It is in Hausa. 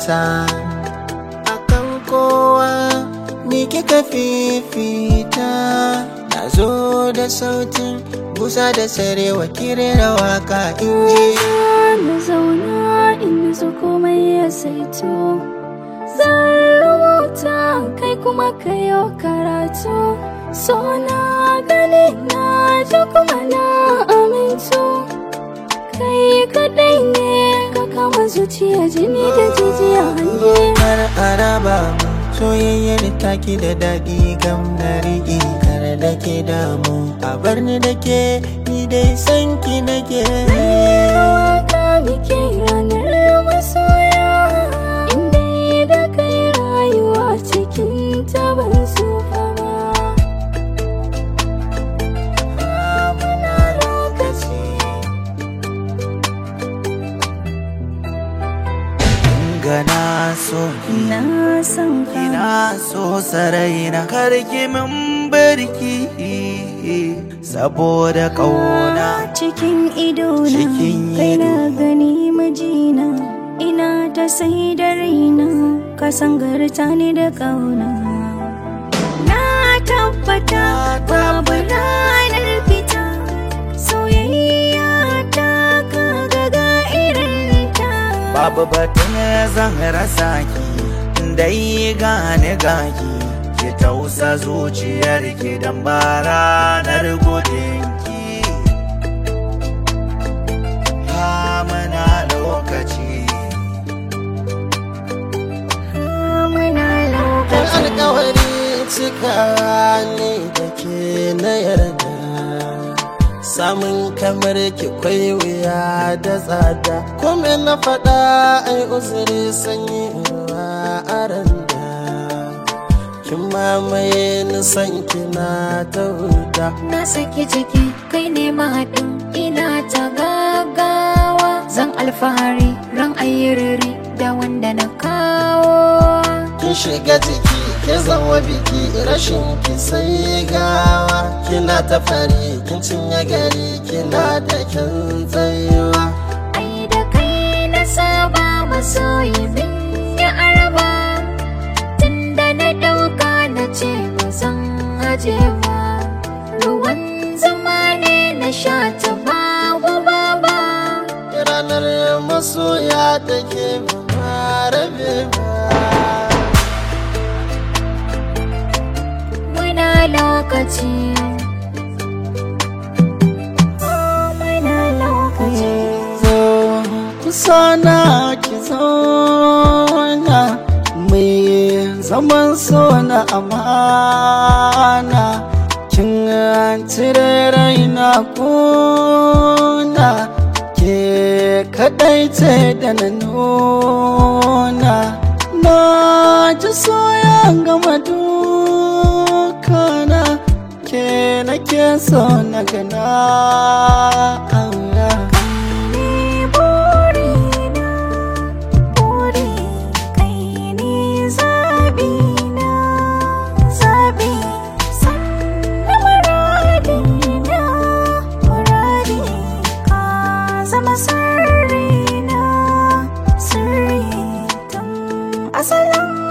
mata akan kowa ni kika fifita na zo da sautin busa da sarewa kirera waka inji na zauna in zo komai ya saito zan rubuta kai kuma kayo karatu so na gani na ji kuma na amintu kai kadai ne ka kama zuciya jini da jijiya hange har araba mu soyayyar taki da daɗi gam na riƙe kar da ke damu a bar ni da ke ni dai san ki nake ka muke ranar masoya inda da kai rayuwa cikin ta ban sufa ba muna lokaci gana so na san ka ina so sarai na karki min barki saboda ƙauna cikin idona Cikin kai na ido. gani majina ina ta sai da raina ka sangarta ni da kauna na tabbata babu ranar fita soyayya ta ka ga irinta babu batun zan rasa ki dai gane gaki ki tausa zuciyar ki dan ba ranar gudun ki ha muna lokaci muna lokaci alkawari cika ne da ke na yarda samun kamar ki kwai wuya da tsada kome na faɗa ai uzuri sanyi ruwa a randa kin mamaye nisan kina ta huta Na saki jiki kai ne mahaɗin ina ta gagawa Zan alfahari ran ayyuriri da wanda na kawo kin shiga jiki ke zama biki rashin ki sai gawa kina ta fari kin cinye gari kina da kin tsayuwa Ai da kai na saba masoyi min ya araba Tunda na ɗauka na ce ba zan aje ba Ruwan zama ne na sha ta babu baba ranar masoya take ba rabe ba Muna lokaci Oh, Muna lokaci zo kusa na ki zauna mai zaman so na amana kin cire raina kuna ke kadai ce da na nuna na ji soya gama dukana ke nake so na gana aura ne burina buri kai ne zabina zabi sannan muradina muradi ka zama sirrina sirri tun asalin